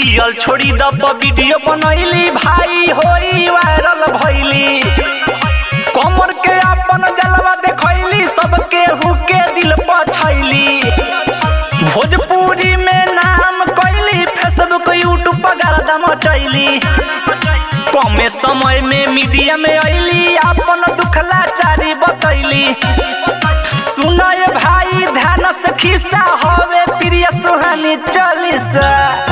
पियल छोड़ी द वीडियो बनैली भाई होई वायरल भइली कमर के अपन जलवा देखैली सबके हुके दिल पर छैली भोजपुरी में नाम कैली फेसबुक यूट्यूब पर गर्दा मचैली कमे समय में मीडिया में अइली अपन दुखला चारी बतैली सुनय भाई ध्यान से खिस्सा होवे प्रिय सुहानी चालीसा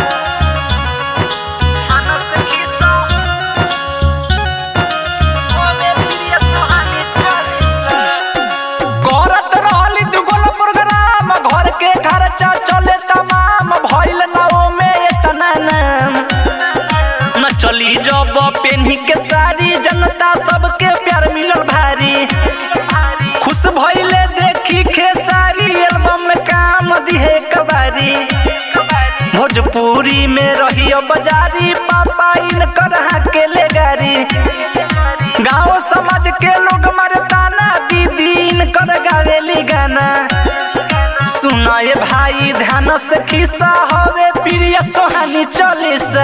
करत रहली दुगोल प्रोग्राम घर के खर्चा चले तमाम भइल नाओ में इतना नाम न चली जब पेन्ही के सारी जनता सबके प्यार मिलल भारी खुश भइले देखी खेसारी एल्बम में काम दिहे कबारी भोजपुरी में रहियो बाजारी पापा इनकर के ले गारी गाँव समाज के लोग मरताना दीदी इनकर गावेली गाना सुनाए भाई ध्यान से खिस्सा हवे प्रिय सोहानी चालीसा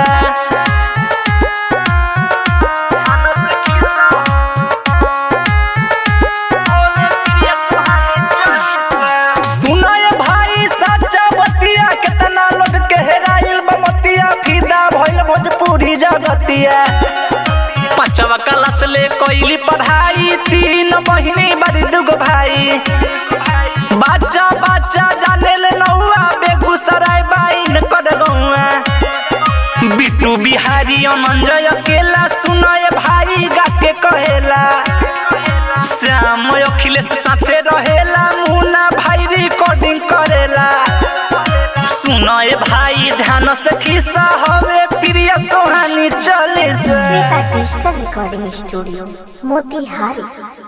सुनाए भाई सच्चा बतिया कितना लोग के हेराइल बमतिया फिदा भइल भोजपुरी जगतिया पांचवा क्लास ले कोइली पढ़ाई तीन बहिनी बड़ी दुगो भाई बच्चा बच्चा जाने ले नौआ बेगूसराय बाइन कर गौआ बिट्टू बिहारी अमंजय अकेला सुनाए भाई गा के कहेला श्याम अखिलेश साथे रहेला मुन्ना भाई रिकॉर्डिंग करेला सुनाए भाई ध्यान से खिस्सा हवे प्रिय सोहानी चालीसा Shweta digital recording studio Motihari